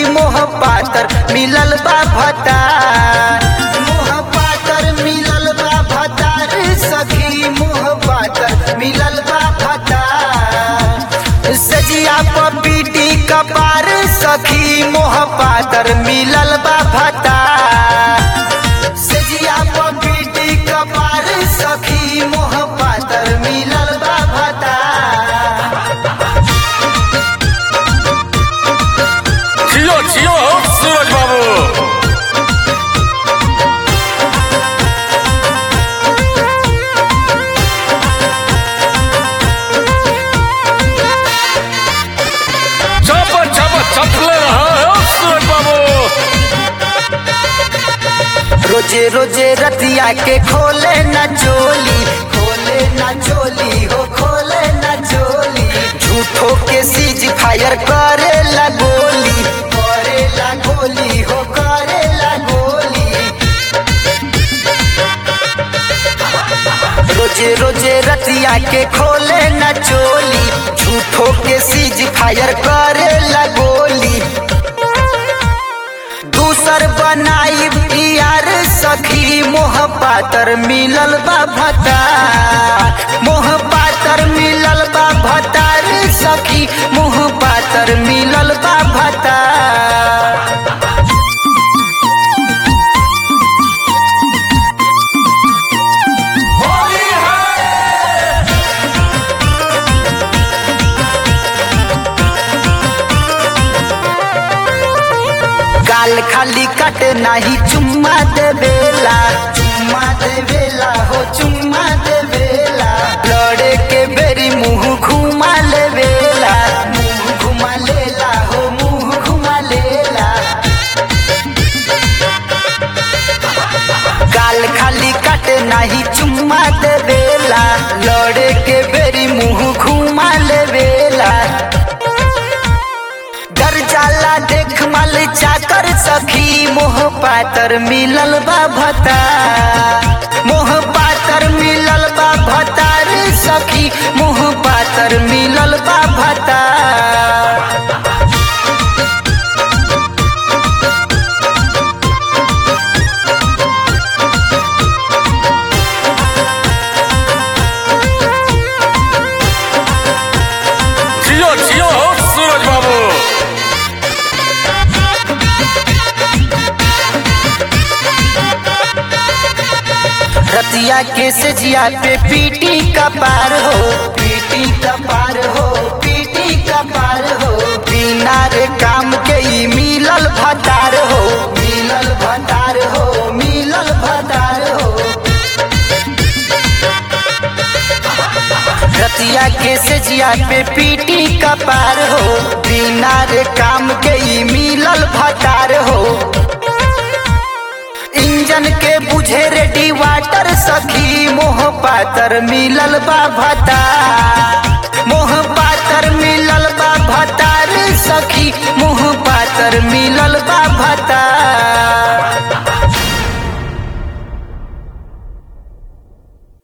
मोह पातर मिलल बा भतार मोह पातर मिलल बा भतार सखी मोह पातर मिलल बा भतार सजिया पपीटी कपार सखी मोह पातर मिलल बा भतार सजिया पपीटी कपार सखी मोह पातर मिलल बा भतार जियो जियो सूरज बाबू चप चप चपले रहा है सूरज बाबू रोजे रोजे रतिया के खोले न चोली खोले न चोली हो खोले न चोली झूठो के सीज फायर करे ला गोली करे ला गोली हो करे ला गोली रोजे रोजे रतिया के खोले न चोली झूठो के सीज फायर करे ला गोली दूसर बनाई यार सखी मोह पातर मिलल बा भतार मोह पातर मिलल बा भतार सखी मोह पातर मिलल बा भतार गाल खाली कट नाही चुम्मा देवेला चुम्मा देवेला हो चुम्मा देवेला लड़े के बेरी मुंह घुमा लेवेला मुंह घुमा लेला हो मुंह घुमा लेला गाल खाली कट नाही चुम्मा देवेला लड़े के बेरी मुंह घुमा लेवेला डर जाला देख मल चाकर सखी मोह पातर मिलल बा भता मोह पातर मिलल बा भतार सखी मोह पातर मिलल बा भता जियो जियो सूरज बाबू रतिया के सजिया पे पीटी का पार हो पीटी का पार हो पीटी का पार हो बिना रे काम के ही मिलल भतार हो मिलल भतार हो मिलल भतार हो रतिया के सजिया पे पीटी का पार हो बिना रे काम के ही मिलल भतार हो इंजन के बुझे रेडी वाटर सखी मोह पातर मिलल बा भता मोह पातर मिलल बा भतार सखी मोह पातर मिलल बा भता